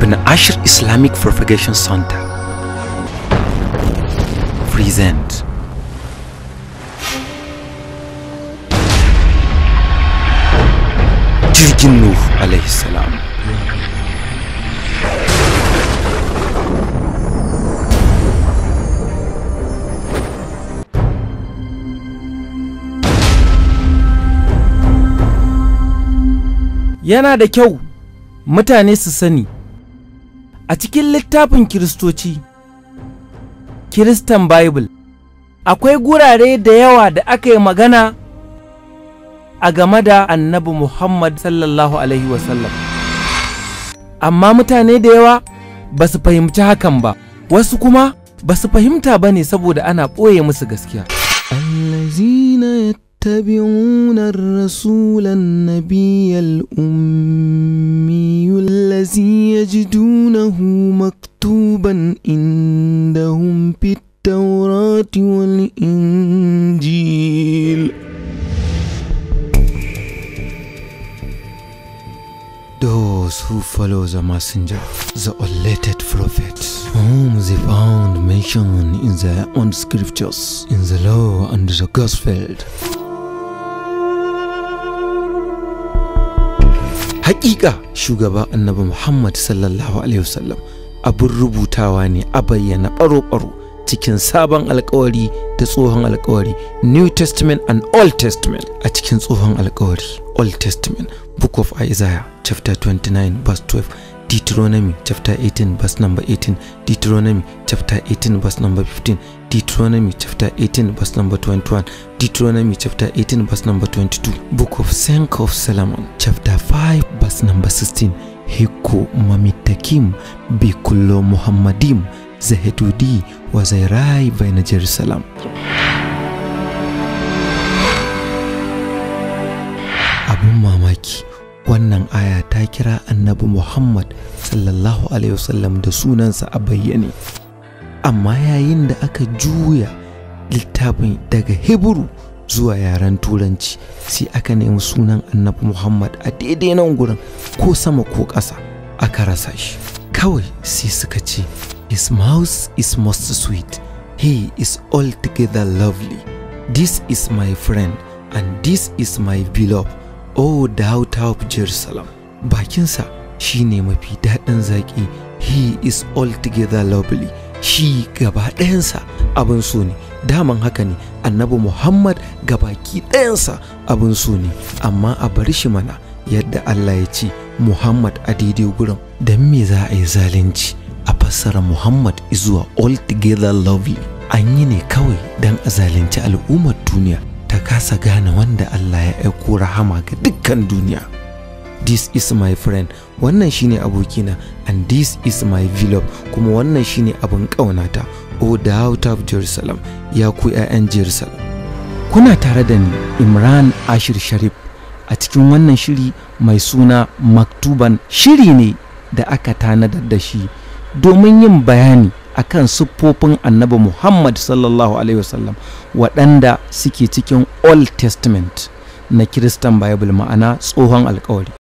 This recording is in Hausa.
Ibn Ashir Islamic Propagation Center present Jirgin Nuh alaihi salam yana da kyau mutane su sani a cikin littafin kiristoci kiristan bible akwai gurare da yawa da aka yi magana a game da annabi muhammad sallallahu alaihi wasallam amma mutane da yawa ba su fahimci hakan ba wasu kuma ba su fahimta ba ne saboda ana ɓoye musu gaskiya الذين يتبعون الرسول النبي الأمي الذي يجدونه مكتوبا عندهم في التوراة والإنجيل Those who follow the messenger, the elected prophet, whom they found mentioned in their own scriptures, in the law and the gospel. Hakika shugaba annabi Muhammad sallallahu Alaihi wasallam abin rubutawa ne a bayyana ɓaro-ɓaro cikin sabon alkawari da tsohon alkawari New Testament and Old Testament a cikin tsohon alkawari Old Testament Book of Isaiah chapter 29 verse 12 Deuteronomy chapter 18 verse number 18 Deuteronomy chapter 18 verse number 15 Deuteronomy chapter 18 verse number 21 Deuteronomy chapter 18 verse number 22 Book of Song of Solomon chapter 5 verse number 16 Hiko mamitakim bikullo muhammadim zahedudi wa zairai baina Jerusalem abun mamaki wannan aya ta kira annabi Muhammad sallallahu alaihi wasallam da sunansa a bayyane amma yayin da aka juya littafin daga Hebru zuwa yaren turanci sai aka nemi sunan annabi Muhammad a daidai nan gurin ko sama ko ƙasa aka rasa shi kawai sai suka ce his mouth is most sweet he is altogether lovely this is my friend and this is my beloved oh daughter of Jerusalem bakinsa shine mafi daɗin zaƙi he is altogether lovely shi gaba ɗayansa abin so ne daman haka ne annabi muhammad gabaki ɗayansa abin so ne amma a bar shi mana yadda allah ya ce muhammad a daidai gurin don me za a yi zalunci a fassara muhammad zuwa altogether lovely an yi ne kawai don a zalunci al'ummar duniya ta kasa gane wanda allah ya aiko rahama ga dukkan duniya this is my friend wannan shine abokina and this is my beloved kuma wannan shine abin ƙaunata o the out of jerusalem ya ku 'ya'yan jerusalem kuna tare da ni imran ashir sharif a cikin wannan shiri mai suna maktuban shiri ne da aka tanadar da shi domin yin bayani akan siffofin annabi muhammad sallallahu alaihi wasallam waɗanda suke cikin old testament na kiristan bible ma'ana tsohon alkawari